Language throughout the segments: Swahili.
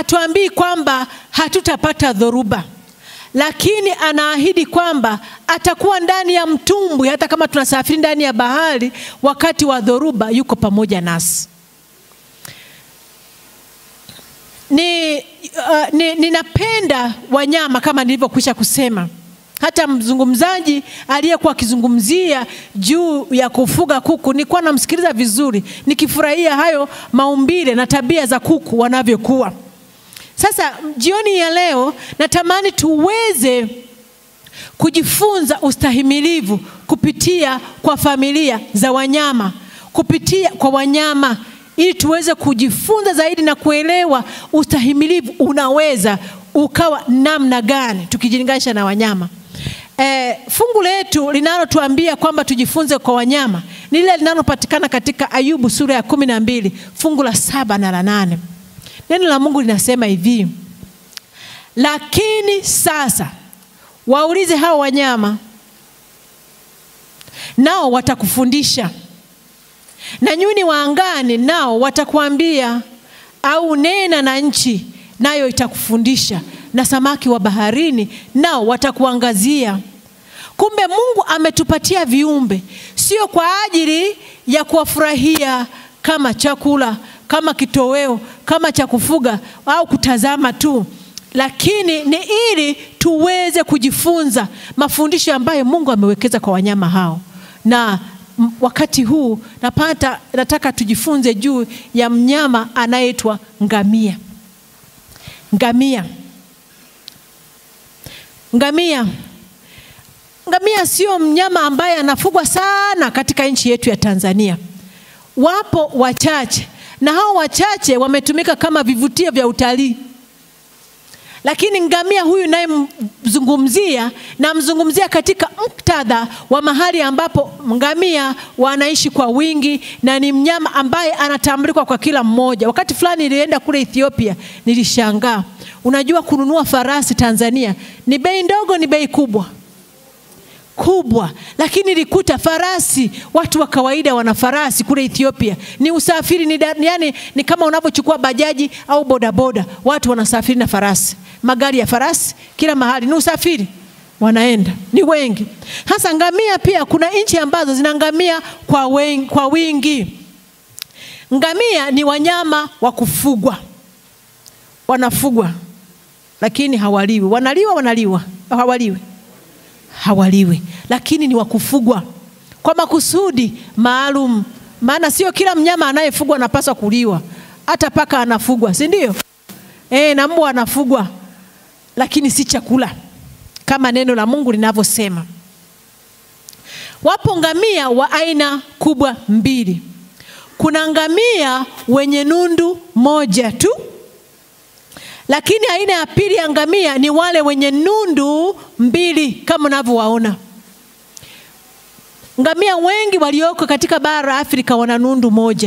hatuambii kwamba hatutapata dhoruba, lakini anaahidi kwamba atakuwa ndani ya mtumbwi, hata kama tunasafiri ndani ya bahari, wakati wa dhoruba yuko pamoja nasi. Ni, uh, ni, ninapenda wanyama kama nilivyokwisha kusema. Hata mzungumzaji aliyekuwa akizungumzia juu ya kufuga kuku, nilikuwa namsikiliza vizuri, nikifurahia hayo maumbile na tabia za kuku wanavyokuwa. Sasa jioni ya leo natamani tuweze kujifunza ustahimilivu kupitia kwa familia za wanyama, kupitia kwa wanyama ili tuweze kujifunza zaidi na kuelewa ustahimilivu unaweza ukawa namna gani tukijilinganisha na wanyama. E, fungu letu linalotuambia kwamba tujifunze kwa wanyama ni lile linalopatikana katika Ayubu sura ya kumi na mbili fungu la saba na la nane. Neno la Mungu linasema hivi: lakini sasa waulize hao wanyama, nao watakufundisha, na nyuni wa angani nao watakuambia, au nena na nchi, nayo itakufundisha, na samaki wa baharini nao watakuangazia. Kumbe Mungu ametupatia viumbe sio kwa ajili ya kuwafurahia kama chakula, kama kitoweo, kama cha kufuga au kutazama tu, lakini ni ili tuweze kujifunza mafundisho ambayo Mungu amewekeza kwa wanyama hao. Na m- wakati huu napata, nataka tujifunze juu ya mnyama anayeitwa ngamia. Ngamia, ngamia Ngamia sio mnyama ambaye anafugwa sana katika nchi yetu ya Tanzania. Wapo wachache, na hao wachache wametumika kama vivutio vya utalii. Lakini ngamia huyu nayemzungumzia, namzungumzia katika muktadha wa mahali ambapo ngamia wanaishi kwa wingi, na ni mnyama ambaye anatambulika kwa kila mmoja. Wakati fulani nilienda kule Ethiopia, nilishangaa. Unajua, kununua farasi Tanzania ni bei ndogo, ni bei kubwa kubwa lakini nilikuta farasi, watu wa kawaida wana farasi kule Ethiopia. Ni usafiri ni, da- yani, ni kama unavyochukua bajaji au bodaboda, watu wanasafiri na farasi, magari ya farasi kila mahali, ni usafiri wanaenda, ni wengi. Hasa ngamia pia, kuna nchi ambazo zina ngamia kwa, wen, kwa wingi. Ngamia ni wanyama wa kufugwa, wanafugwa lakini hawaliwi. Wanaliwa, wanaliwa, hawaliwi hawaliwi, lakini ni wakufugwa kwa makusudi maalum. Maana sio kila mnyama anayefugwa anapaswa kuliwa. Hata paka anafugwa, si ndio? E, na mbwa anafugwa, lakini si chakula kama neno la Mungu linavyosema. Wapo ngamia wa aina kubwa mbili. Kuna ngamia wenye nundu moja tu lakini aina ya pili ya ngamia ni wale wenye nundu mbili kama unavyowaona. Ngamia wengi walioko katika bara la Afrika wana nundu moja,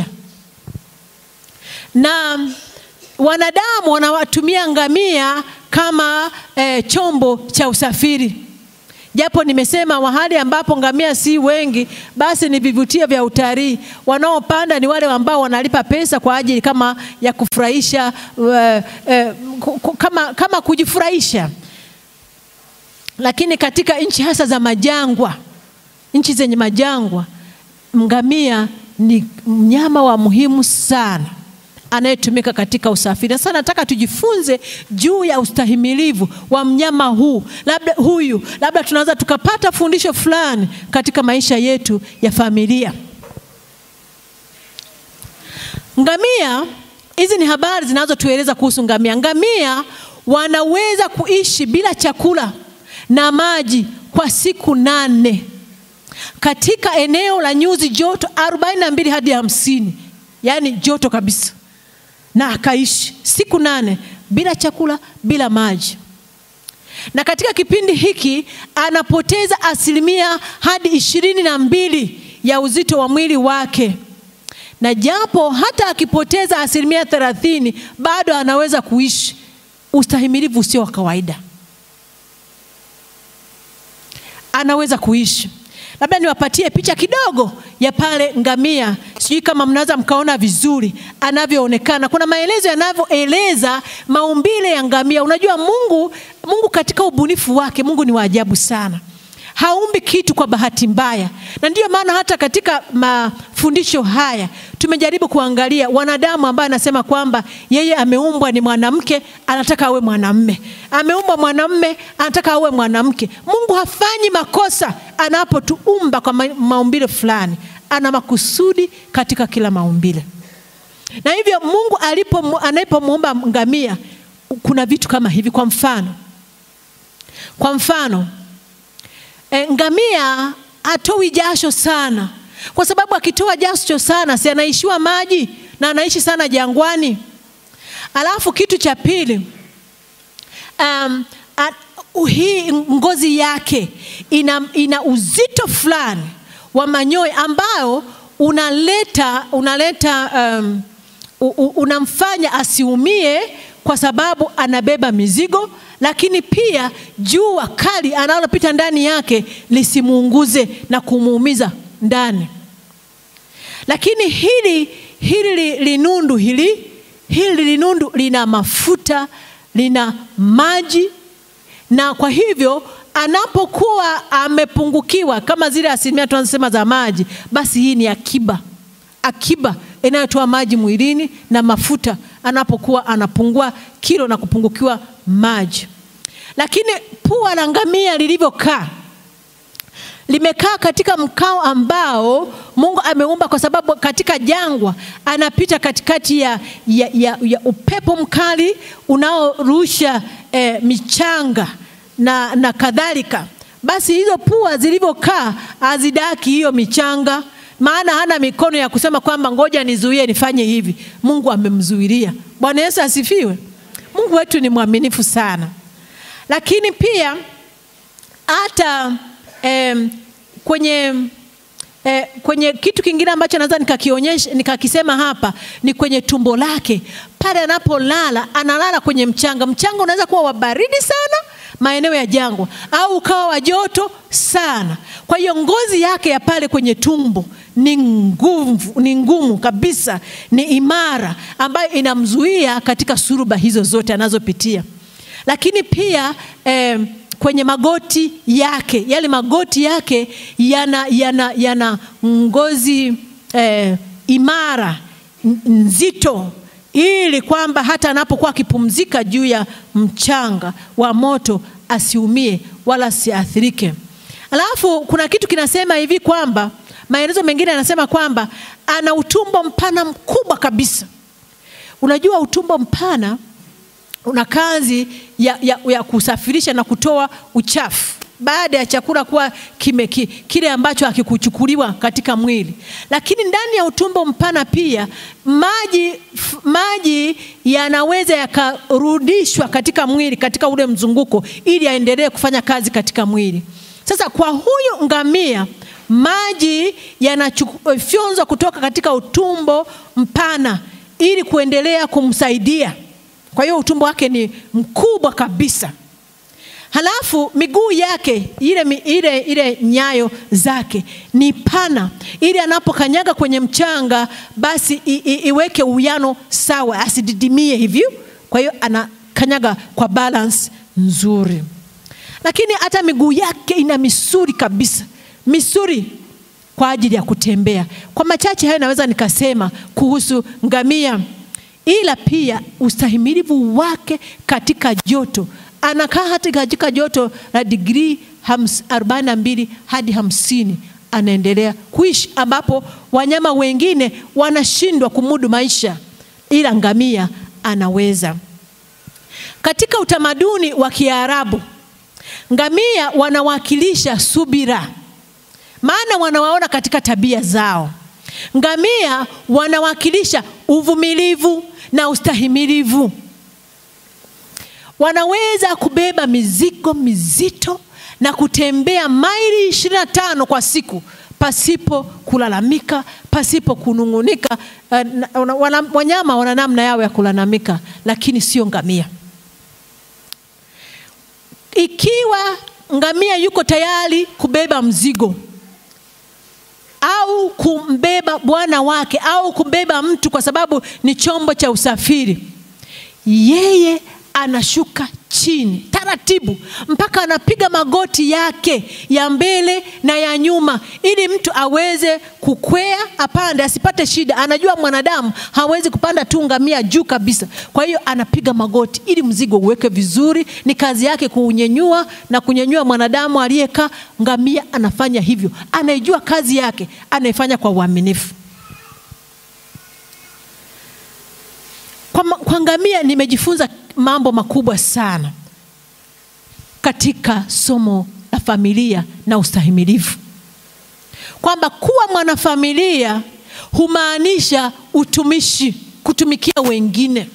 na wanadamu wanawatumia ngamia kama eh, chombo cha usafiri. Japo nimesema mahali ambapo ngamia si wengi, basi ni vivutio vya utalii. Wanaopanda ni wale ambao wanalipa pesa kwa ajili kama ya kufurahisha, uh, uh, kama, kama kujifurahisha. Lakini katika nchi hasa za majangwa, nchi zenye majangwa, ngamia ni mnyama wa muhimu sana anayetumika katika usafiri. Sasa nataka tujifunze juu ya ustahimilivu wa mnyama huu, labda huyu, labda tunaweza tukapata fundisho fulani katika maisha yetu ya familia. Ngamia, hizi ni habari zinazotueleza kuhusu ngamia. Ngamia wanaweza kuishi bila chakula na maji kwa siku nane katika eneo la nyuzi joto 42 hadi hamsini, yaani joto kabisa na akaishi siku nane bila chakula, bila maji. Na katika kipindi hiki anapoteza asilimia hadi ishirini na mbili ya uzito wa mwili wake, na japo hata akipoteza asilimia thelathini bado anaweza kuishi. Ustahimilivu usio wa kawaida, anaweza kuishi. Labda niwapatie picha kidogo ya pale ngamia, sijui kama mnaweza mkaona vizuri anavyoonekana. Kuna maelezo yanavyoeleza maumbile ya ngamia. Unajua Mungu, Mungu katika ubunifu wake, Mungu ni wa ajabu sana haumbi kitu kwa bahati mbaya, na ndiyo maana hata katika mafundisho haya tumejaribu kuangalia wanadamu ambaye anasema kwamba yeye ameumbwa ni mwanamke, anataka awe mwanamme, ameumbwa mwanamme, anataka awe mwanamke. Mungu hafanyi makosa anapotuumba kwa maumbile fulani, ana makusudi katika kila maumbile, na hivyo Mungu alipo anapomuumba ngamia, kuna vitu kama hivi. Kwa mfano, kwa mfano E, ngamia hatoi jasho sana, kwa sababu akitoa jasho sana si anaishiwa maji na anaishi sana jangwani. Alafu kitu cha pili, um, uh, hii ngozi yake ina, ina uzito fulani wa manyoya ambao unaleta, unaleta um, unamfanya asiumie kwa sababu anabeba mizigo lakini pia jua kali analopita ndani yake lisimuunguze na kumuumiza ndani. Lakini hili hili linundu hili hili linundu lina mafuta, lina maji, na kwa hivyo anapokuwa amepungukiwa kama zile asilimia tunazosema za maji, basi hii ni akiba, akiba inayotoa maji mwilini na mafuta anapokuwa anapungua kilo na kupungukiwa maji. Lakini pua la ngamia lilivyokaa, limekaa katika mkao ambao Mungu ameumba, kwa sababu katika jangwa anapita katikati ya, ya, ya, ya upepo mkali unaorusha eh, michanga na, na kadhalika. Basi hizo pua zilivyokaa hazidaki hiyo michanga maana hana mikono ya kusema kwamba ngoja nizuie nifanye hivi. Mungu amemzuilia. Bwana Yesu asifiwe. Mungu wetu ni mwaminifu sana, lakini pia hata eh, kwenye eh, kwenye kitu kingine ambacho naweza nikakionyesha nikakisema hapa ni kwenye tumbo lake. Pale anapolala analala kwenye mchanga. Mchanga unaweza kuwa wa baridi sana maeneo ya jangwa au ukawa wa joto sana. Kwa hiyo ngozi yake ya pale kwenye tumbo ni ngumu, ni ngumu kabisa, ni imara, ambayo inamzuia katika suruba hizo zote anazopitia. Lakini pia eh, kwenye magoti yake, yale magoti yake yana, yana, yana ngozi eh, imara nzito ili kwamba hata anapokuwa akipumzika juu ya mchanga wa moto asiumie wala asiathirike. Alafu kuna kitu kinasema hivi kwamba maelezo mengine yanasema kwamba ana utumbo mpana mkubwa kabisa. Unajua utumbo mpana una kazi ya, ya, ya kusafirisha na kutoa uchafu baada ya chakula kuwa kime, ki, kile ambacho hakikuchukuliwa katika mwili. Lakini ndani ya utumbo mpana pia maji, f, maji yanaweza yakarudishwa katika mwili katika ule mzunguko ili aendelee kufanya kazi katika mwili. Sasa kwa huyu ngamia maji yanafyonzwa kutoka katika utumbo mpana ili kuendelea kumsaidia. Kwa hiyo utumbo wake ni mkubwa kabisa. Halafu miguu yake ile, ile, ile nyayo zake ni pana, ili anapokanyaga kwenye mchanga basi i, i, iweke uwiano sawa, asididimie hivyo. Kwa hiyo anakanyaga kwa balance nzuri, lakini hata miguu yake ina misuri kabisa, misuri kwa ajili ya kutembea. Kwa machache hayo naweza nikasema kuhusu ngamia, ila pia ustahimilivu wake katika joto anakaa hata katika joto la digrii arobaini na mbili hadi hamsini anaendelea kuishi, ambapo wanyama wengine wanashindwa kumudu maisha, ila ngamia anaweza. Katika utamaduni wa Kiarabu, ngamia wanawakilisha subira, maana wanawaona katika tabia zao. Ngamia wanawakilisha uvumilivu na ustahimilivu wanaweza kubeba mizigo mizito na kutembea maili ishirini na tano kwa siku pasipo kulalamika, pasipo kunung'unika. Uh, wana, wanyama wana namna yao ya kulalamika, lakini sio ngamia. Ikiwa ngamia yuko tayari kubeba mzigo, au kumbeba bwana wake au kumbeba mtu kwa sababu ni chombo cha usafiri, yeye anashuka chini taratibu mpaka anapiga magoti yake ya mbele na ya nyuma, ili mtu aweze kukwea apande, asipate shida. Anajua mwanadamu hawezi kupanda tu ngamia juu kabisa, kwa hiyo anapiga magoti ili mzigo uweke vizuri. Ni kazi yake kuunyenyua na kunyanyua mwanadamu aliyekaa. Ngamia anafanya hivyo, anaijua kazi yake, anaifanya kwa uaminifu. Kwa, kwa ngamia nimejifunza mambo makubwa sana katika somo la familia na ustahimilivu, kwamba kuwa mwanafamilia humaanisha utumishi, kutumikia wengine.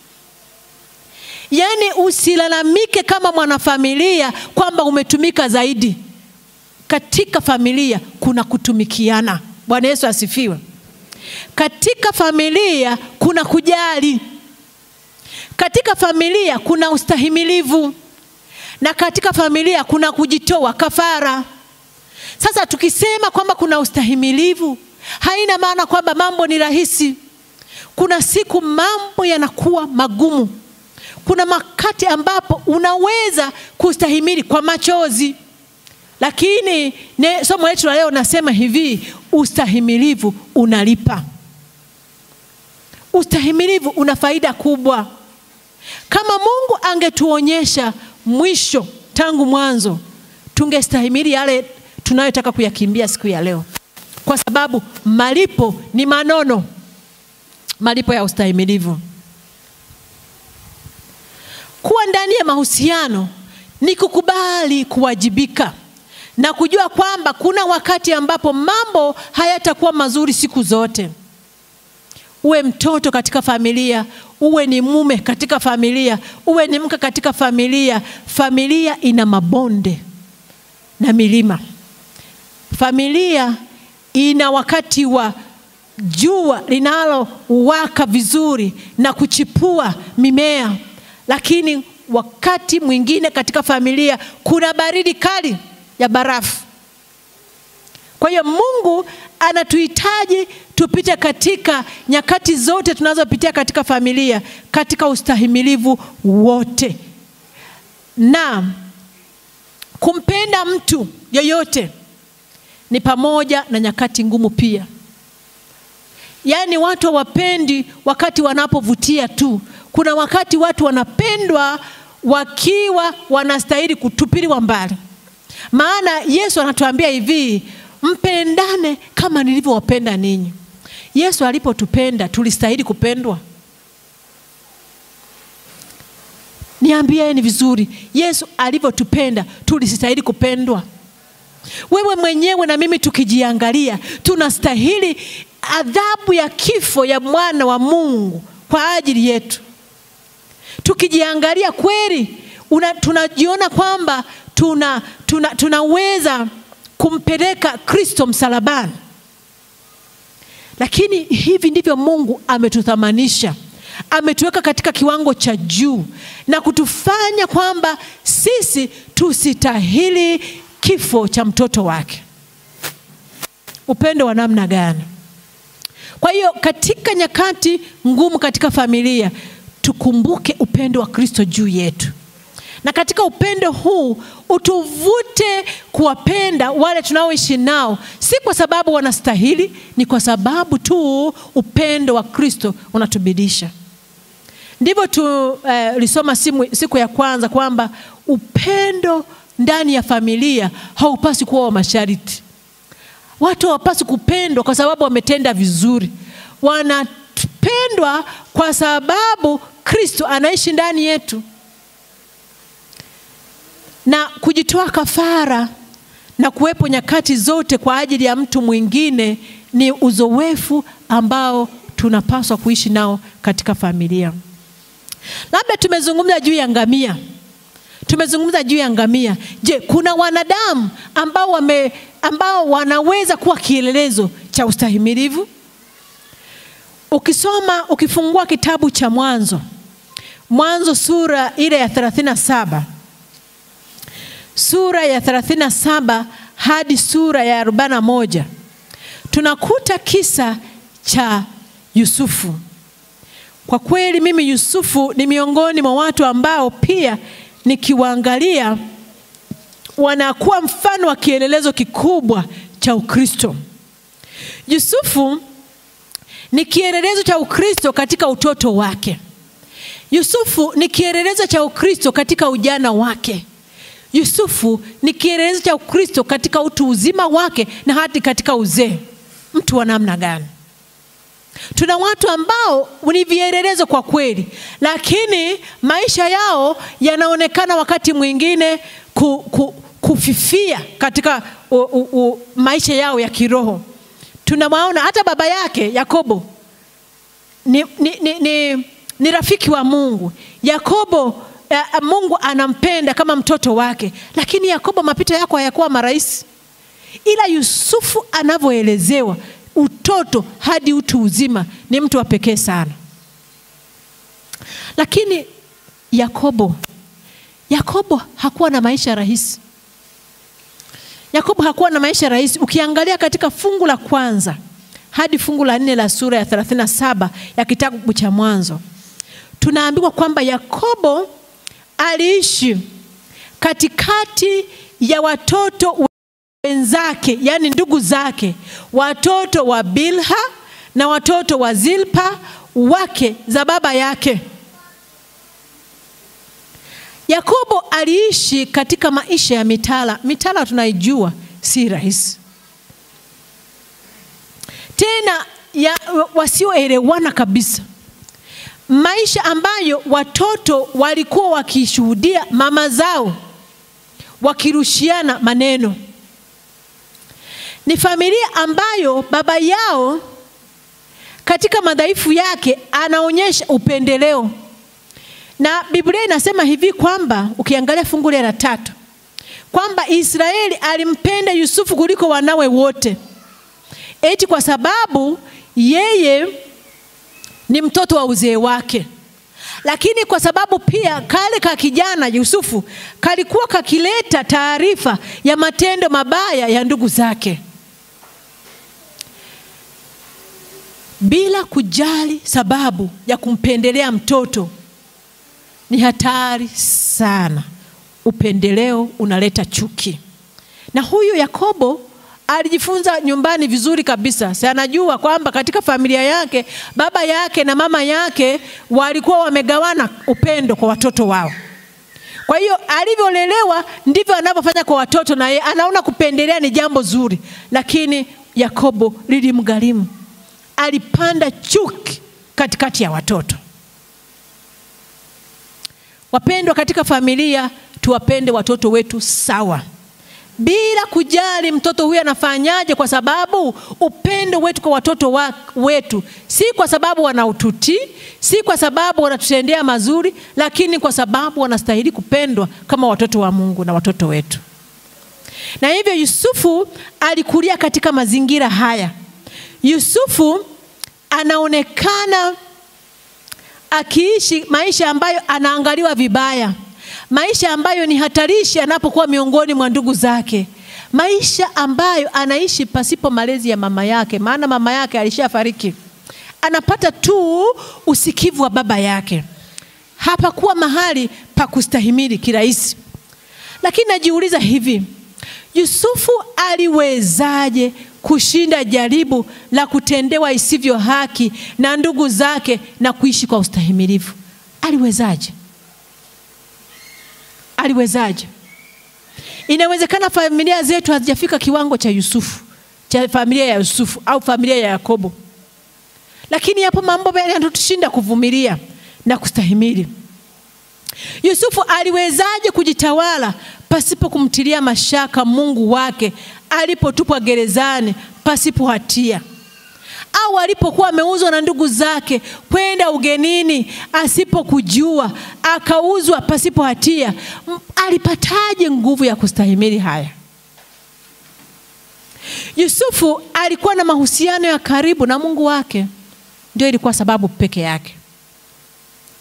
Yaani usilalamike kama mwanafamilia kwamba umetumika zaidi. Katika familia kuna kutumikiana. Bwana Yesu asifiwe. Katika familia kuna kujali katika familia kuna ustahimilivu na katika familia kuna kujitoa kafara. Sasa tukisema kwamba kuna ustahimilivu, haina maana kwamba mambo ni rahisi. Kuna siku mambo yanakuwa magumu. Kuna wakati ambapo unaweza kustahimili kwa machozi, lakini ne, somo letu la leo nasema hivi, ustahimilivu unalipa. Ustahimilivu una faida kubwa. Kama Mungu angetuonyesha mwisho tangu mwanzo, tungestahimili yale tunayotaka kuyakimbia siku ya leo, kwa sababu malipo ni manono, malipo ya ustahimilivu. Kuwa ndani ya mahusiano ni kukubali kuwajibika na kujua kwamba kuna wakati ambapo mambo hayatakuwa mazuri siku zote. Uwe mtoto katika familia, uwe ni mume katika familia, uwe ni mke katika familia. Familia ina mabonde na milima. Familia ina wakati wa jua linalowaka vizuri na kuchipua mimea, lakini wakati mwingine katika familia kuna baridi kali ya barafu. Kwa hiyo Mungu anatuhitaji tupite katika nyakati zote tunazopitia katika familia, katika ustahimilivu wote, na kumpenda mtu yeyote ni pamoja na nyakati ngumu pia. Yaani watu hawapendi wakati wanapovutia tu. Kuna wakati watu wanapendwa wakiwa wanastahili kutupiliwa mbali. Maana Yesu anatuambia hivi, mpendane kama nilivyowapenda ninyi. Yesu alipotupenda tulistahili kupendwa? Niambieni vizuri, Yesu alivyotupenda tulistahili kupendwa? Wewe mwenyewe na mimi tukijiangalia, tunastahili adhabu ya kifo ya mwana wa Mungu kwa ajili yetu. Tukijiangalia kweli, una, tunajiona kwamba tuna, tuna, tunaweza kumpeleka Kristo msalabani. Lakini hivi ndivyo Mungu ametuthamanisha, ametuweka katika kiwango cha juu na kutufanya kwamba sisi tusitahili kifo cha mtoto wake. Upendo wa namna gani? Kwa hiyo katika nyakati ngumu katika familia, tukumbuke upendo wa Kristo juu yetu, na katika upendo huu utuvute kuwapenda wale tunaoishi nao, si kwa sababu wanastahili, ni kwa sababu tu upendo wa Kristo unatubidisha. Ndivyo tulisoma eh, siku ya kwanza kwamba upendo ndani ya familia haupasi kuwa wa masharti. Watu hawapaswi kupendwa kwa sababu wametenda vizuri, wanapendwa kwa sababu Kristo anaishi ndani yetu. Na kujitoa kafara na kuwepo nyakati zote kwa ajili ya mtu mwingine ni uzoefu ambao tunapaswa kuishi nao katika familia. Labda tumezungumza juu ya ngamia tumezungumza juu ya ngamia. Je, kuna wanadamu ambao, wame, ambao wanaweza kuwa kielelezo cha ustahimilivu? Ukisoma ukifungua kitabu cha Mwanzo, Mwanzo sura ile ya 37 sura ya 37 hadi sura ya 41 tunakuta kisa cha Yusufu. Kwa kweli mimi Yusufu ni miongoni mwa watu ambao pia nikiwaangalia wanakuwa mfano wa kielelezo kikubwa cha Ukristo. Yusufu ni kielelezo cha Ukristo katika utoto wake. Yusufu ni kielelezo cha Ukristo katika ujana wake. Yusufu ni kielelezo cha Ukristo katika utu uzima wake na hadi katika uzee. Mtu wa namna gani? Tuna watu ambao ni vielelezo kwa kweli, lakini maisha yao yanaonekana wakati mwingine ku, ku, kufifia katika u, u, u, maisha yao ya kiroho. Tunawaona hata baba yake Yakobo ni, ni, ni, ni, ni rafiki wa Mungu. Yakobo uh, Mungu anampenda kama mtoto wake, lakini Yakobo mapito yako hayakuwa marahisi, ila Yusufu anavyoelezewa utoto hadi utu uzima ni mtu wa pekee sana. Lakini Yakobo, Yakobo hakuwa na maisha rahisi. Yakobo hakuwa na maisha rahisi. Ukiangalia katika fungu la kwanza hadi fungu la nne la sura ya 37 ya kitabu cha Mwanzo, tunaambiwa kwamba Yakobo aliishi katikati ya watoto wenzake, yaani ndugu zake, watoto wa Bilha na watoto wa Zilpa wake za baba yake. Yakobo aliishi katika maisha ya mitala. Mitala tunaijua si rahisi, tena ya wasioelewana kabisa, maisha ambayo watoto walikuwa wakishuhudia mama zao wakirushiana maneno. Ni familia ambayo baba yao katika madhaifu yake anaonyesha upendeleo na Biblia inasema hivi kwamba ukiangalia fungu la tatu kwamba Israeli alimpenda Yusufu kuliko wanawe wote, eti kwa sababu yeye ni mtoto wa uzee wake, lakini kwa sababu pia kale ka kijana Yusufu kalikuwa kakileta taarifa ya matendo mabaya ya ndugu zake bila kujali sababu ya kumpendelea mtoto ni hatari sana. Upendeleo unaleta chuki, na huyu Yakobo alijifunza nyumbani vizuri kabisa. Si anajua kwamba katika familia yake baba yake na mama yake walikuwa wamegawana upendo kwa watoto wao. Kwa hiyo alivyolelewa ndivyo anavyofanya kwa watoto, na yeye anaona kupendelea ni jambo zuri, lakini Yakobo lilimgharimu. Alipanda chuki katikati ya watoto. Wapendwa, katika familia tuwapende watoto wetu sawa, bila kujali mtoto huyu anafanyaje, kwa sababu upendo wetu kwa watoto wa, wetu si kwa sababu wanaututii, si kwa sababu wanatutendea mazuri, lakini kwa sababu wanastahili kupendwa kama watoto wa Mungu na watoto wetu. Na hivyo Yusufu alikulia katika mazingira haya. Yusufu anaonekana akiishi maisha ambayo anaangaliwa vibaya, maisha ambayo ni hatarishi anapokuwa miongoni mwa ndugu zake, maisha ambayo anaishi pasipo malezi ya mama yake, maana mama yake alishafariki. Anapata tu usikivu wa baba yake, hapakuwa mahali pa kustahimili kirahisi. Lakini najiuliza hivi, Yusufu aliwezaje kushinda jaribu la kutendewa isivyo haki na ndugu zake na kuishi kwa ustahimilivu? Aliwezaje? Aliwezaje? Inawezekana familia zetu hazijafika kiwango cha Yusufu, cha familia ya Yusufu au familia ya Yakobo, lakini yapo mambo yanatushinda kuvumilia na kustahimili. Yusufu aliwezaje kujitawala pasipo kumtilia mashaka Mungu wake alipotupwa gerezani pasipo hatia, au alipokuwa ameuzwa na ndugu zake kwenda ugenini asipokujua, akauzwa pasipo hatia? Alipataje nguvu ya kustahimili haya? Yusufu alikuwa na mahusiano ya karibu na Mungu wake, ndio ilikuwa sababu peke yake.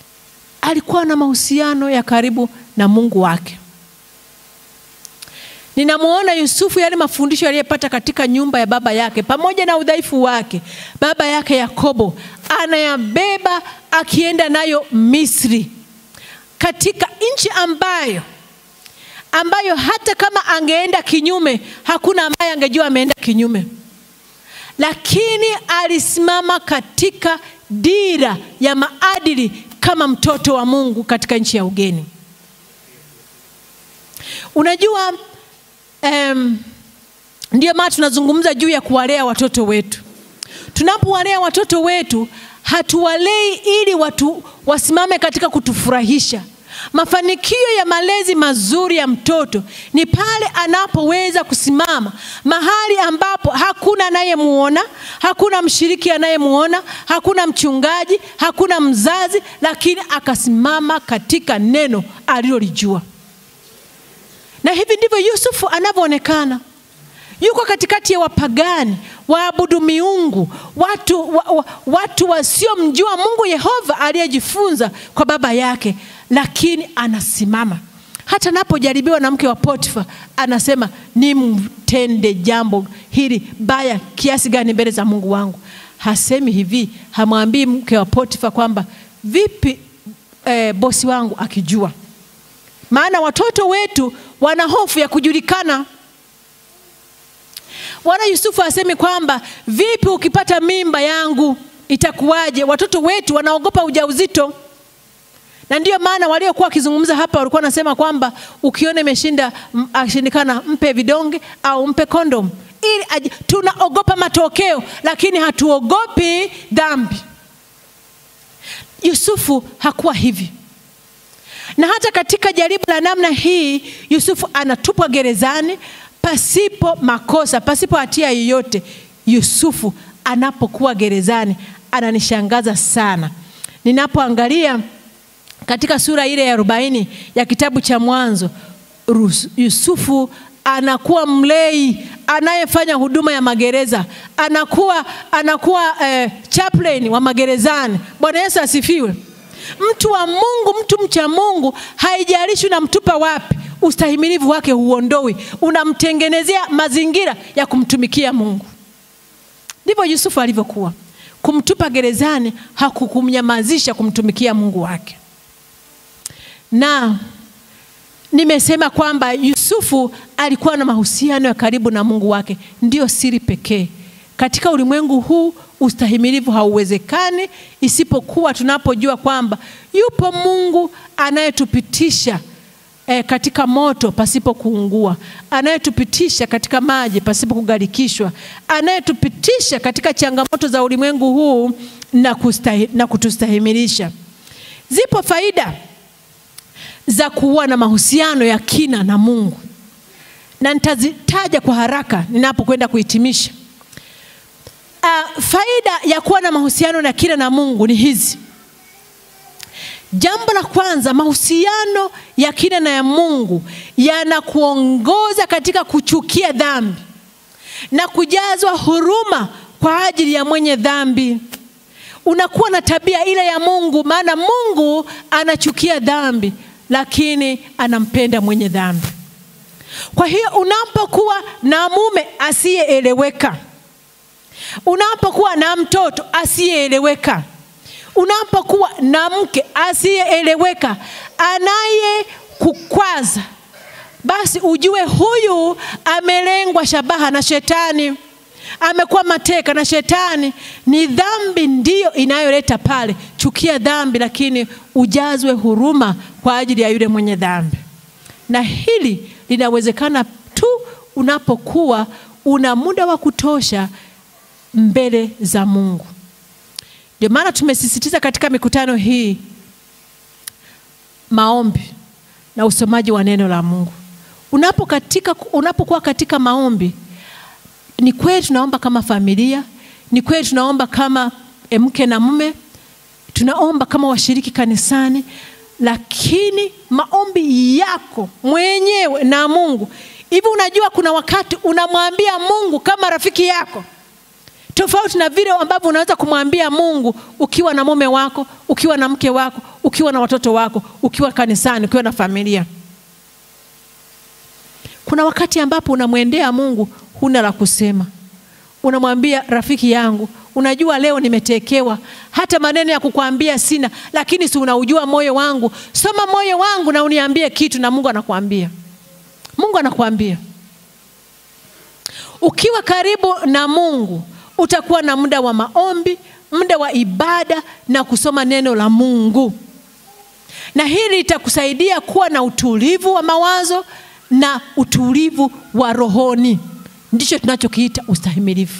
Alikuwa na mahusiano ya karibu na Mungu wake ninamwona Yusufu, yale mafundisho aliyepata katika nyumba ya baba yake, pamoja na udhaifu wake, baba yake Yakobo anayabeba akienda nayo Misri, katika nchi ambayo ambayo hata kama angeenda kinyume, hakuna ambaye angejua ameenda kinyume, lakini alisimama katika dira ya maadili kama mtoto wa Mungu katika nchi ya ugeni. Unajua, um, ndio maana tunazungumza juu ya kuwalea watoto wetu. Tunapowalea watoto wetu, hatuwalei ili watu wasimame katika kutufurahisha. Mafanikio ya malezi mazuri ya mtoto ni pale anapoweza kusimama mahali ambapo hakuna anayemuona, hakuna mshiriki anayemuona, hakuna mchungaji, hakuna mzazi, lakini akasimama katika neno alilolijua. Na hivi ndivyo Yusufu anavyoonekana. Yuko katikati ya wapagani, waabudu miungu, watu, wa, wa, watu wasiomjua Mungu Yehova aliyejifunza kwa baba yake, lakini anasimama. Hata anapojaribiwa na mke wa Potifa, anasema nimtende jambo hili baya kiasi gani mbele za Mungu wangu. Hasemi hivi, hamwambii mke wa Potifa kwamba vipi eh, bosi wangu akijua. Maana watoto wetu wana hofu ya kujulikana. Wala Yusufu asemi kwamba vipi ukipata mimba yangu itakuwaje? Watoto wetu wanaogopa ujauzito, na ndiyo maana waliokuwa wakizungumza hapa walikuwa wanasema kwamba ukiona imeshinda ashindikana, mpe vidonge au mpe kondom, ili tunaogopa matokeo, lakini hatuogopi dhambi. Yusufu hakuwa hivi, na hata katika jaribu la namna hii Yusufu anatupwa gerezani pasipo makosa, pasipo hatia yoyote. Yusufu anapokuwa gerezani ananishangaza sana, ninapoangalia katika sura ile ya arobaini ya kitabu cha Mwanzo. Yusufu anakuwa mlei anayefanya huduma ya magereza, anakuwa, anakuwa eh, chaplain wa magerezani. Bwana Yesu asifiwe. Mtu wa Mungu, mtu mcha Mungu, haijalishi unamtupa wapi ustahimilivu wake huondoi, unamtengenezea mazingira ya kumtumikia Mungu. Ndivyo Yusufu alivyokuwa. Kumtupa gerezani hakukumnyamazisha kumtumikia Mungu wake. Na nimesema kwamba Yusufu alikuwa na mahusiano ya karibu na Mungu wake, ndiyo siri pekee katika ulimwengu huu. Ustahimilivu hauwezekani isipokuwa tunapojua kwamba yupo Mungu anayetupitisha E, katika moto pasipo kuungua, anayetupitisha katika maji pasipo kugarikishwa, anayetupitisha katika changamoto za ulimwengu huu na, kustahi, na kutustahimilisha. Zipo faida za kuwa na mahusiano ya kina na Mungu na nitazitaja kwa haraka ninapokwenda kuhitimisha. Uh, faida ya kuwa na mahusiano ya kina na Mungu ni hizi. Jambo la kwanza, mahusiano ya kina na ya Mungu yanakuongoza katika kuchukia dhambi na kujazwa huruma kwa ajili ya mwenye dhambi. Unakuwa na tabia ile ya Mungu, maana Mungu anachukia dhambi, lakini anampenda mwenye dhambi. Kwa hiyo unapokuwa na mume asiyeeleweka, unapokuwa na mtoto asiyeeleweka unapokuwa na mke asiyeeleweka anayekukwaza, basi ujue huyu amelengwa shabaha na Shetani, amekuwa mateka na Shetani. Ni dhambi ndiyo inayoleta pale. Chukia dhambi, lakini ujazwe huruma kwa ajili ya yule mwenye dhambi, na hili linawezekana tu unapokuwa una muda wa kutosha mbele za Mungu. Ndio maana tumesisitiza katika mikutano hii maombi na usomaji wa neno la Mungu. Unapo katika, unapokuwa katika maombi, ni kweli tunaomba kama familia, ni kweli tunaomba kama mke na mume, tunaomba kama washiriki kanisani, lakini maombi yako mwenyewe na Mungu hivi, unajua kuna wakati unamwambia Mungu kama rafiki yako tofauti na vile ambavyo unaweza kumwambia Mungu ukiwa na mume wako, ukiwa na mke wako, ukiwa na watoto wako, ukiwa kanisani, ukiwa na familia. Kuna wakati ambapo unamwendea Mungu huna la kusema, unamwambia rafiki yangu, unajua leo nimetekewa, hata maneno ya kukwambia sina, lakini si unaujua moyo wangu. Soma moyo wangu na uniambie kitu, na Mungu anakuambia. Mungu anakuambia. Ukiwa karibu na Mungu utakuwa na muda wa maombi, muda wa ibada na kusoma neno la Mungu, na hili litakusaidia kuwa na utulivu wa mawazo na utulivu wa rohoni. Ndicho tunachokiita ustahimilivu.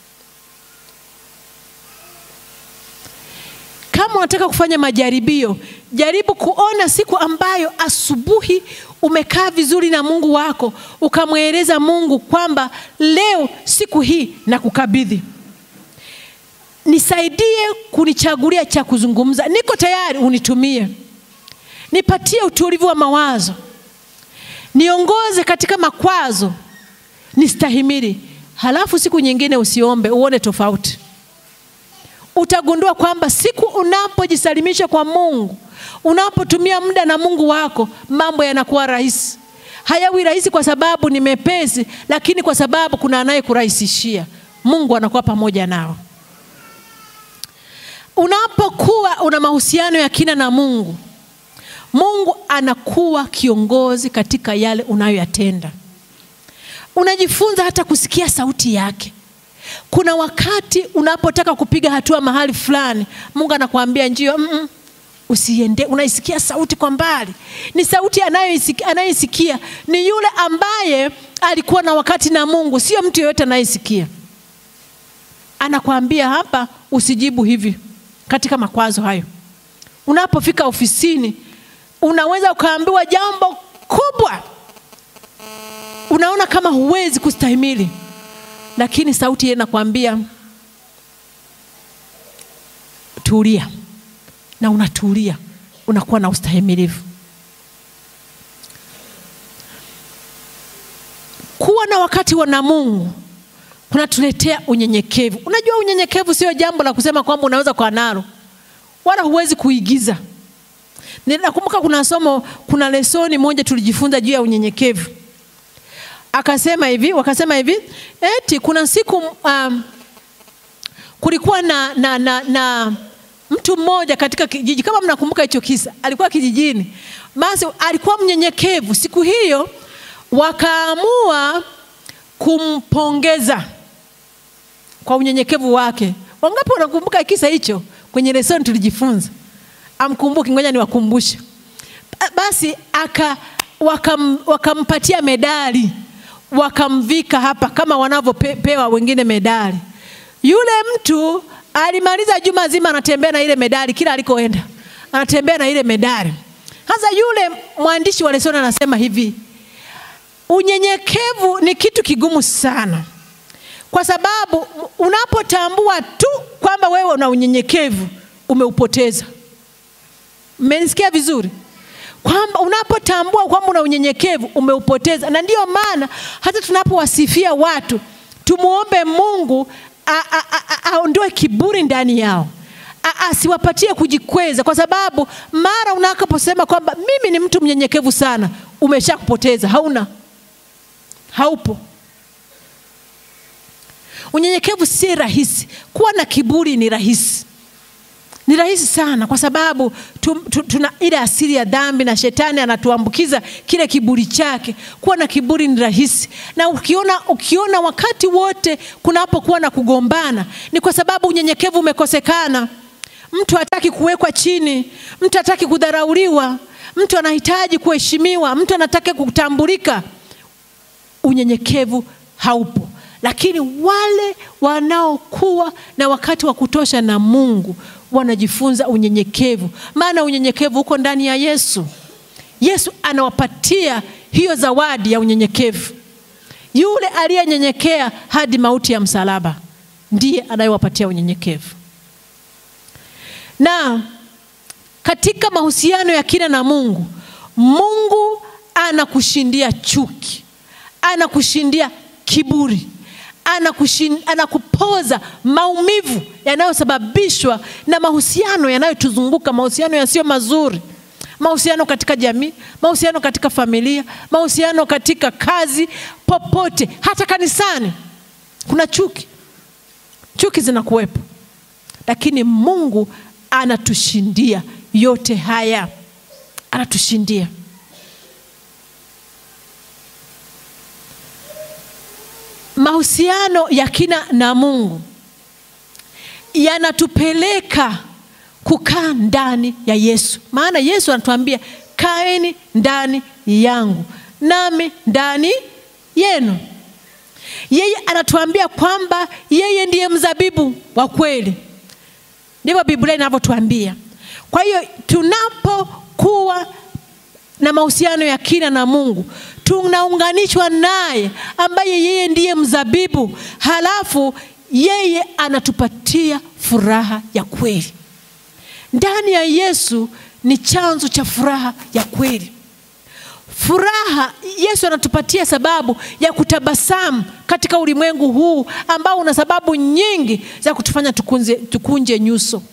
Kama unataka kufanya majaribio, jaribu kuona siku ambayo asubuhi umekaa vizuri na Mungu wako, ukamweleza Mungu kwamba leo, siku hii na kukabidhi, nisaidie kunichagulia cha kuzungumza, niko tayari, unitumie, nipatie utulivu wa mawazo, niongoze katika makwazo, nistahimili. Halafu siku nyingine usiombe, uone tofauti utagundua kwamba siku unapojisalimisha kwa Mungu, unapotumia muda na Mungu wako, mambo yanakuwa rahisi. Hayawi rahisi kwa sababu ni mepesi, lakini kwa sababu kuna anayekurahisishia. Mungu anakuwa pamoja nao. Unapokuwa una mahusiano ya kina na Mungu, Mungu anakuwa kiongozi katika yale unayoyatenda. Unajifunza hata kusikia sauti yake. Kuna wakati unapotaka kupiga hatua mahali fulani, Mungu anakuambia njio, mm -mm, usiende. Unaisikia sauti kwa mbali, ni sauti anayoisikia, anayesikia ni yule ambaye alikuwa na wakati na Mungu, sio mtu yeyote anayesikia. Anakuambia hapa, usijibu hivi katika makwazo hayo. Unapofika ofisini, unaweza ukaambiwa jambo kubwa, unaona kama huwezi kustahimili lakini sauti ile inakwambia tulia, na unatulia, unakuwa na ustahimilivu. Kuwa na wakati wa na Mungu kunatuletea unyenyekevu. Unajua, unyenyekevu sio jambo la kusema kwamba unaweza kuwa nalo, wala huwezi kuigiza. Ninakumbuka kuna somo, kuna lesoni moja tulijifunza juu ya unyenyekevu akasema hivi, wakasema hivi eti kuna siku um, kulikuwa na, na, na, na mtu mmoja katika kijiji, kama mnakumbuka hicho kisa, alikuwa kijijini, basi alikuwa mnyenyekevu. Siku hiyo wakaamua kumpongeza kwa unyenyekevu wake. Wangapi wanakumbuka kisa hicho? Kwenye lesoni tulijifunza. Amkumbuki, ngoja niwakumbushe. Basi aka wakam, wakampatia medali wakamvika hapa kama wanavyopewa wengine medali. Yule mtu alimaliza juma zima anatembea na ile medali, kila alikoenda anatembea na ile medali. Sasa yule mwandishi wa lesoni anasema hivi, unyenyekevu ni kitu kigumu sana, kwa sababu unapotambua tu kwamba wewe una unyenyekevu umeupoteza. Mmenisikia vizuri? kwamba unapotambua kwamba una unyenyekevu umeupoteza. Na ndiyo maana hata tunapowasifia watu tumuombe Mungu aondoe kiburi ndani yao, asiwapatie kujikweza, kwa sababu mara unakaposema kwamba mimi ni mtu mnyenyekevu sana, umesha kupoteza, hauna, haupo. Unyenyekevu si rahisi, kuwa na kiburi ni rahisi ni rahisi sana kwa sababu tu, tu, tuna ile asili ya dhambi na shetani anatuambukiza kile kiburi chake. Kuwa na kiburi ni rahisi, na ukiona, ukiona wakati wote kunapokuwa na kugombana ni kwa sababu unyenyekevu umekosekana. Mtu hataki kuwekwa chini, mtu hataki kudharauliwa, mtu anahitaji kuheshimiwa, mtu anataka kutambulika. Unyenyekevu haupo, lakini wale wanaokuwa na wakati wa kutosha na Mungu wanajifunza unyenyekevu, maana unyenyekevu uko ndani ya Yesu. Yesu anawapatia hiyo zawadi ya unyenyekevu. Yule aliyenyenyekea hadi mauti ya msalaba ndiye anayewapatia unyenyekevu. Na katika mahusiano ya kina na Mungu, Mungu anakushindia chuki, anakushindia kiburi anakushin, anakupoza maumivu yanayosababishwa na mahusiano yanayotuzunguka, mahusiano yasiyo mazuri, mahusiano katika jamii, mahusiano katika familia, mahusiano katika kazi, popote, hata kanisani kuna chuki. Chuki zinakuwepo, lakini Mungu anatushindia yote haya, anatushindia. Mahusiano ya kina na Mungu yanatupeleka kukaa ndani ya Yesu, maana Yesu anatuambia kaeni ndani yangu nami ndani yenu. Yeye anatuambia kwamba yeye ndiye mzabibu wa kweli, ndivyo Biblia inavyotuambia. Kwa hiyo tunapokuwa na mahusiano ya kina na Mungu tunaunganishwa naye ambaye yeye ndiye mzabibu, halafu yeye anatupatia furaha ya kweli. Ndani ya Yesu ni chanzo cha furaha ya kweli. Furaha Yesu anatupatia sababu ya kutabasamu katika ulimwengu huu ambao una sababu nyingi za kutufanya tukunze, tukunje nyuso,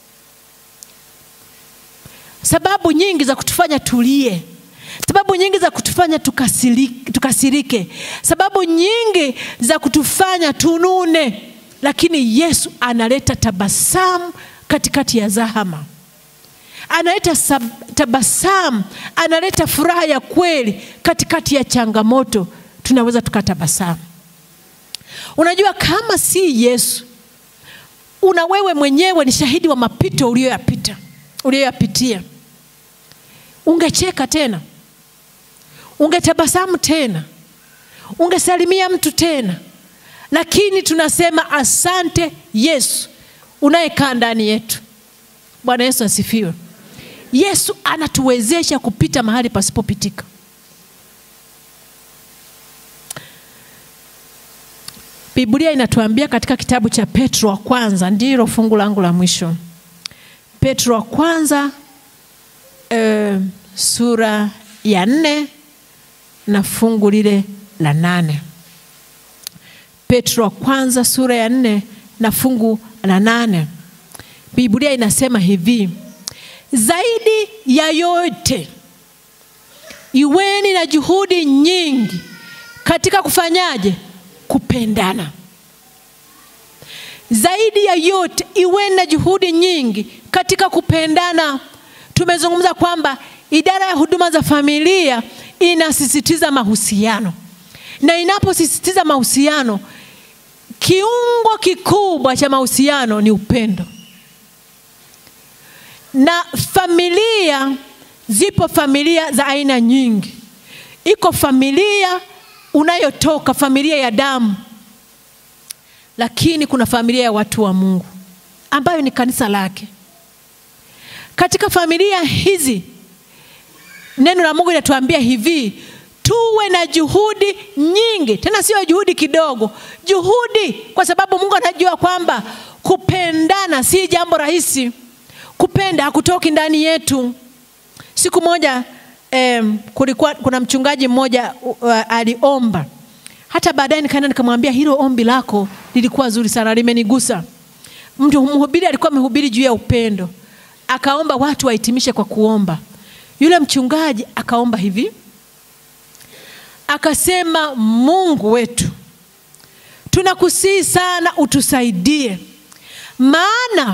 sababu nyingi za kutufanya tulie, sababu nyingi za kutufanya tukasirike, tukasirike, sababu nyingi za kutufanya tunune, lakini Yesu analeta tabasamu katikati ya zahama analeta tabasamu, analeta furaha ya kweli katikati ya changamoto, tunaweza tukatabasamu. Unajua, kama si Yesu, una wewe mwenyewe ni shahidi wa mapito uliyoyapita, uliyoyapitia, ungecheka tena, ungetabasamu tena, ungesalimia mtu tena, lakini tunasema asante Yesu unayekaa ndani yetu. Bwana Yesu asifiwe. Yesu anatuwezesha kupita mahali pasipopitika. Biblia inatuambia katika kitabu cha Petro wa kwanza, ndilo fungu langu la mwisho. Petro wa kwanza e, sura ya nne na fungu lile la nane. Petro wa kwanza sura ya nne na fungu la nane. Biblia inasema hivi: zaidi ya yote iweni na juhudi nyingi katika kufanyaje? Kupendana. Zaidi ya yote iweni na juhudi nyingi katika kupendana. Tumezungumza kwamba idara ya huduma za familia inasisitiza mahusiano, na inaposisitiza mahusiano, kiungo kikubwa cha mahusiano ni upendo na familia, zipo familia za aina nyingi. Iko familia unayotoka, familia ya damu, lakini kuna familia ya watu wa Mungu ambayo ni kanisa lake. Katika familia hizi, neno la Mungu linatuambia hivi, tuwe na juhudi nyingi, tena sio juhudi kidogo, juhudi, kwa sababu Mungu anajua kwamba kupendana si jambo rahisi kupenda hakutoki ndani yetu. Siku moja eh, kulikuwa kuna mchungaji mmoja uh, aliomba. Hata baadaye nikaenda nikamwambia, hilo ombi lako lilikuwa zuri sana, limenigusa. Mtu mhubiri alikuwa amehubiri juu ya upendo, akaomba watu wahitimishe kwa kuomba. Yule mchungaji akaomba hivi, akasema, Mungu wetu, tunakusihi sana utusaidie, maana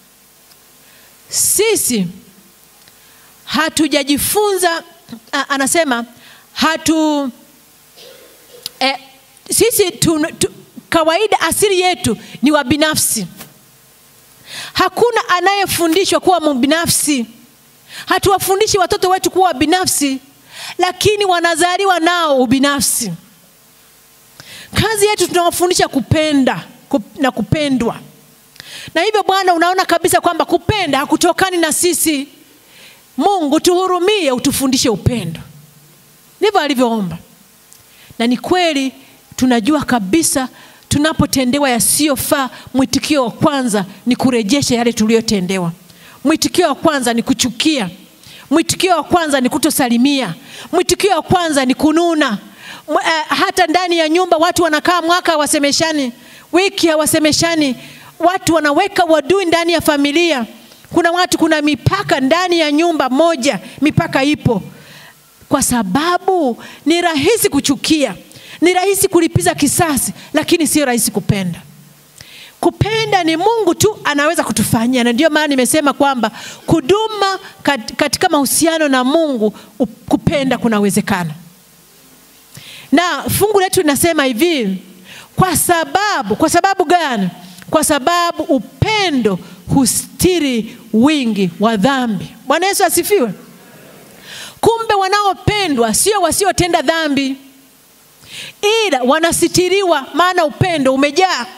sisi hatujajifunza. Anasema hatu eh, sisi tu, tu, kawaida asili yetu ni wabinafsi. Hakuna anayefundishwa kuwa mbinafsi. Hatuwafundishi watoto wetu kuwa wabinafsi, lakini wanazaliwa nao ubinafsi. Kazi yetu tunawafundisha kupenda kup, na kupendwa na hivyo Bwana, unaona kabisa kwamba kupenda hakutokani na sisi. Mungu tuhurumie, utufundishe upendo. Ndivyo alivyoomba, na ni kweli. Tunajua kabisa tunapotendewa yasiyofaa, mwitikio wa kwanza ni kurejesha yale tuliyotendewa. Mwitikio wa kwanza ni kuchukia. Mwitikio wa kwanza ni kutosalimia. Mwitikio wa kwanza ni kununa. Uh, hata ndani ya nyumba watu wanakaa mwaka hawasemeshani, wiki hawasemeshani watu wanaweka wadui ndani ya familia. Kuna watu, kuna mipaka ndani ya nyumba moja, mipaka ipo, kwa sababu ni rahisi kuchukia, ni rahisi kulipiza kisasi, lakini sio rahisi kupenda. Kupenda ni Mungu tu anaweza kutufanyia, na ndio maana nimesema kwamba kuduma kat- katika mahusiano na Mungu, u- kupenda kunawezekana. Na fungu letu linasema hivi, kwa sababu, kwa sababu gani? Kwa sababu upendo hustiri wingi wa dhambi. Bwana Yesu asifiwe. Kumbe wanaopendwa sio wasiotenda dhambi, ila wanasitiriwa, maana upendo umejaa.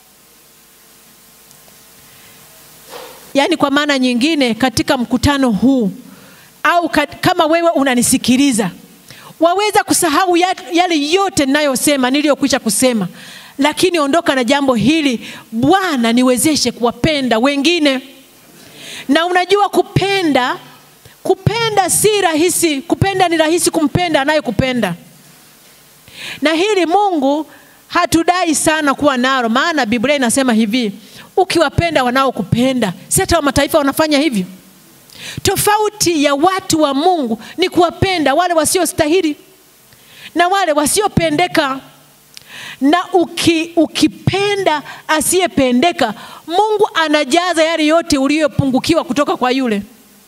Yaani, kwa maana nyingine, katika mkutano huu au kat, kama wewe unanisikiliza, waweza kusahau ya- yale yote ninayosema niliyokwisha kusema, lakini ondoka na jambo hili: Bwana, niwezeshe kuwapenda wengine. Na unajua kupenda, kupenda si rahisi. Kupenda ni rahisi kumpenda anayekupenda, na hili Mungu hatudai sana kuwa nalo, maana Biblia inasema hivi, ukiwapenda wanaokupenda, si hata wa mataifa wanafanya hivyo. Tofauti ya watu wa Mungu ni kuwapenda wale wasiostahili na wale wasiopendeka. Na uki, ukipenda asiyependeka, Mungu anajaza yale yote uliyopungukiwa kutoka kwa yule,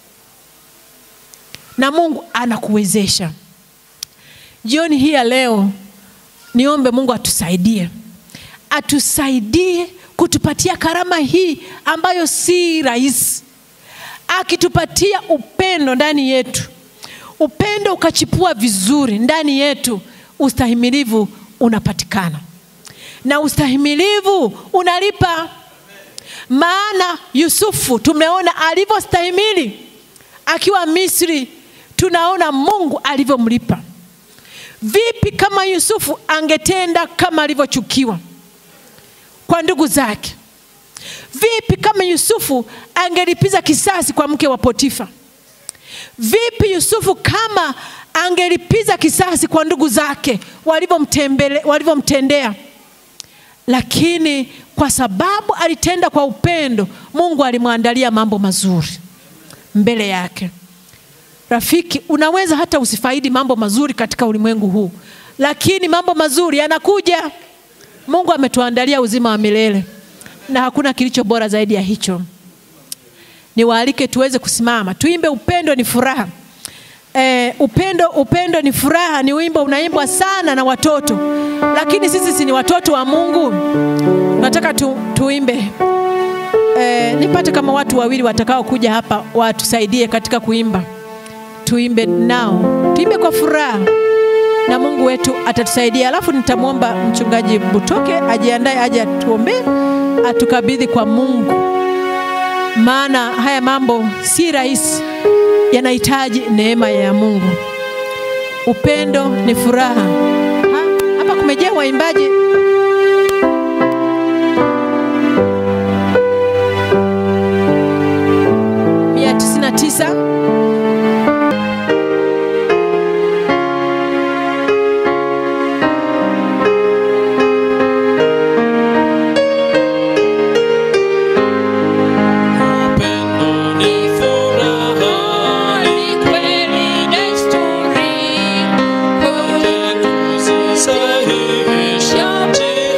na Mungu anakuwezesha. Jioni hii ya leo, niombe Mungu atusaidie, atusaidie kutupatia karama hii ambayo si rahisi akitupatia upendo ndani yetu, upendo ukachipua vizuri ndani yetu, ustahimilivu unapatikana, na ustahimilivu unalipa. Maana Yusufu tumeona alivyostahimili akiwa Misri, tunaona Mungu alivyomlipa. Vipi kama Yusufu angetenda kama alivyochukiwa kwa ndugu zake? Vipi kama Yusufu angelipiza kisasi kwa mke wa Potifa? Vipi Yusufu kama angelipiza kisasi kwa ndugu zake walivyomtembele- walivyomtendea? Lakini kwa sababu alitenda kwa upendo, Mungu alimwandalia mambo mazuri mbele yake. Rafiki, unaweza hata usifaidi mambo mazuri katika ulimwengu huu, lakini mambo mazuri yanakuja. Mungu ametuandalia uzima wa milele na hakuna kilicho bora zaidi ya hicho. Niwaalike tuweze kusimama tuimbe, upendo ni furaha. E, upendo, upendo ni furaha ni wimbo unaimbwa sana na watoto, lakini sisi si ni watoto wa Mungu? Nataka tu, tuimbe e, nipate kama watu wawili watakao kuja hapa watusaidie katika kuimba. Tuimbe nao, tuimbe kwa furaha na Mungu wetu atatusaidia. Alafu nitamwomba mchungaji Butoke ajiandae aje atuombee, atukabidhi kwa Mungu, maana haya mambo si rahisi, yanahitaji neema ya Mungu. Upendo ni furaha. Ha, hapa kumejaa waimbaji mia tisini na tisa. Upendo ni furaha, ni kweli desturi, kuja kuzisahihisha njia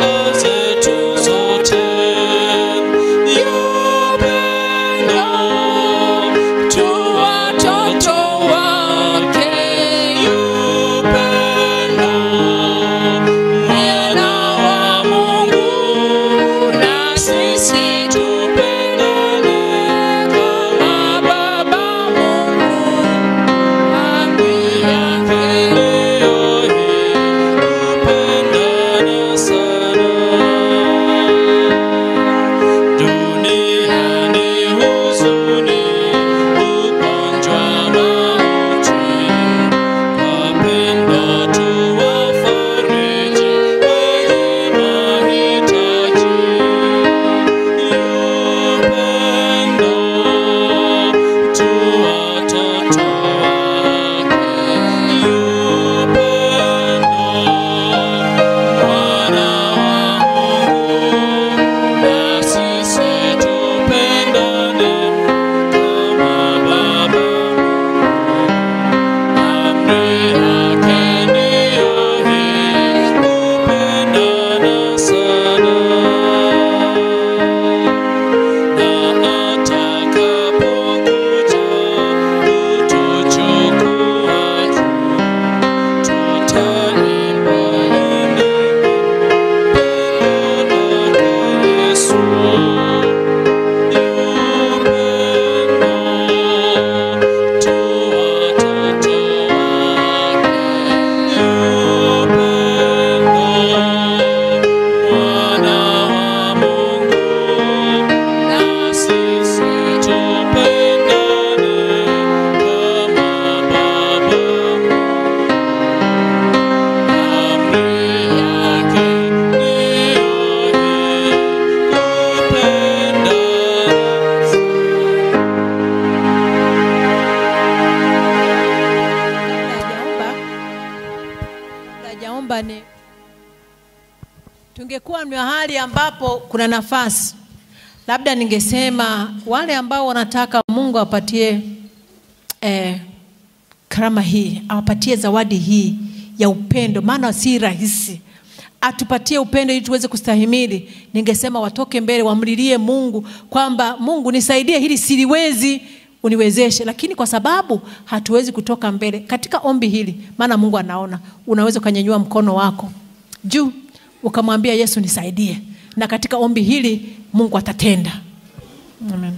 kama ni mahali ambapo kuna nafasi, labda ningesema wale ambao wanataka Mungu awapatie eh, karama hii, awapatie zawadi hii ya upendo, maana si rahisi atupatie upendo ili tuweze kustahimili. Ningesema watoke mbele, wamlilie Mungu kwamba Mungu, nisaidie hili, siliwezi, uniwezeshe. Lakini kwa sababu hatuwezi kutoka mbele katika ombi hili, maana Mungu anaona, unaweza ukanyanyua mkono wako juu ukamwambia Yesu, nisaidie, na katika ombi hili Mungu atatenda. Amen.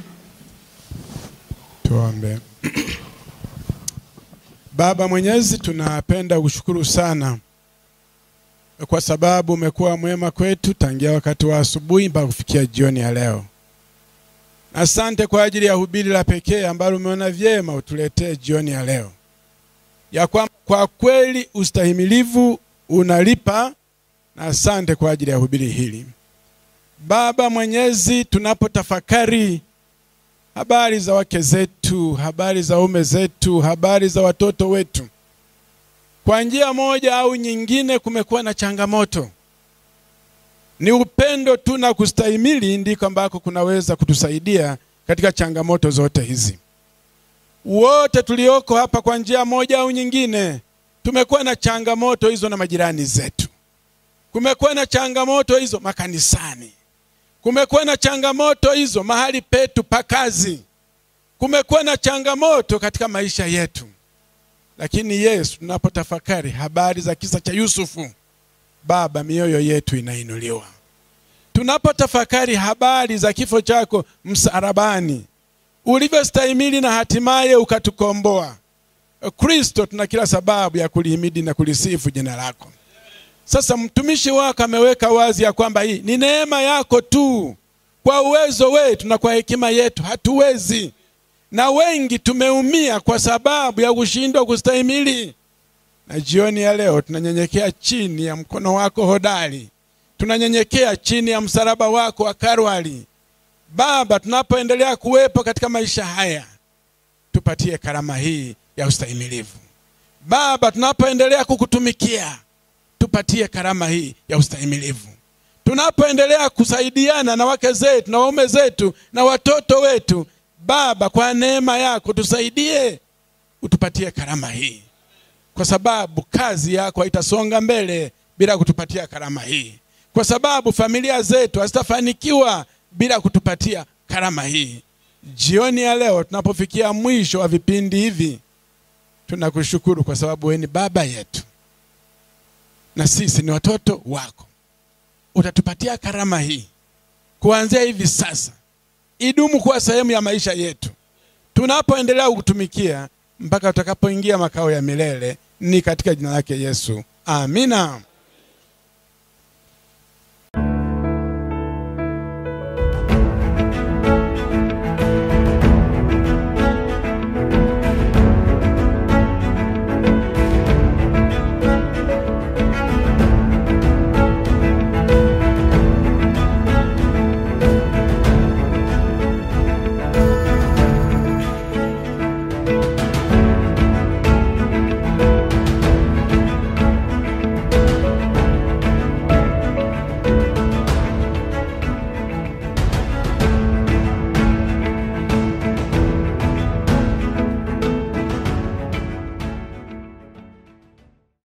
Tuombe. Baba Mwenyezi, tunapenda kushukuru sana kwa sababu umekuwa mwema kwetu tangia wakati wa asubuhi mpaka kufikia jioni ya leo. Asante kwa ajili ya hubiri la pekee ambalo umeona vyema utuletee jioni ya leo, ya kwamba kwa kweli ustahimilivu unalipa, na asante kwa ajili ya hubiri hili. Baba Mwenyezi, tunapotafakari habari za wake zetu, habari za ume zetu, habari za watoto wetu, kwa njia moja au nyingine kumekuwa na changamoto. Ni upendo tu na kustahimili ndiko ambako kunaweza kutusaidia katika changamoto zote hizi. Wote tulioko hapa kwa njia moja au nyingine tumekuwa na changamoto hizo na majirani zetu, kumekuwa na changamoto hizo makanisani, kumekuwa na changamoto hizo mahali petu pa kazi, kumekuwa na changamoto katika maisha yetu. Lakini Yesu, tunapotafakari habari za kisa cha Yusufu, Baba, mioyo yetu inainuliwa. Tunapotafakari habari za kifo chako msalabani, ulivyostahimili na hatimaye ukatukomboa, Kristo, tuna kila sababu ya kulihimidi na kulisifu jina lako. Sasa mtumishi wako ameweka wazi ya kwamba hii ni neema yako tu. Kwa uwezo wetu na kwa hekima yetu hatuwezi, na wengi tumeumia kwa sababu ya kushindwa kustahimili. Na jioni ya leo tunanyenyekea chini ya mkono wako hodari, tunanyenyekea chini ya msalaba wako wa Kalvari. Baba, tunapoendelea kuwepo katika maisha haya, tupatie karama hii ya ustahimilivu. Baba, tunapoendelea kukutumikia, tupatie karama hii ya ustahimilivu. Tunapoendelea kusaidiana na wake zetu na waume zetu na watoto wetu, Baba, kwa neema yako tusaidie, utupatie karama hii, kwa sababu kazi yako haitasonga mbele bila kutupatia karama hii, kwa sababu familia zetu hazitafanikiwa bila kutupatia karama hii. Jioni ya leo tunapofikia mwisho wa vipindi hivi, tunakushukuru kwa sababu wewe ni baba yetu na sisi ni watoto wako. Utatupatia karama hii kuanzia hivi sasa, idumu kuwa sehemu ya maisha yetu tunapoendelea kukutumikia mpaka utakapoingia makao ya milele. Ni katika jina lake Yesu, amina.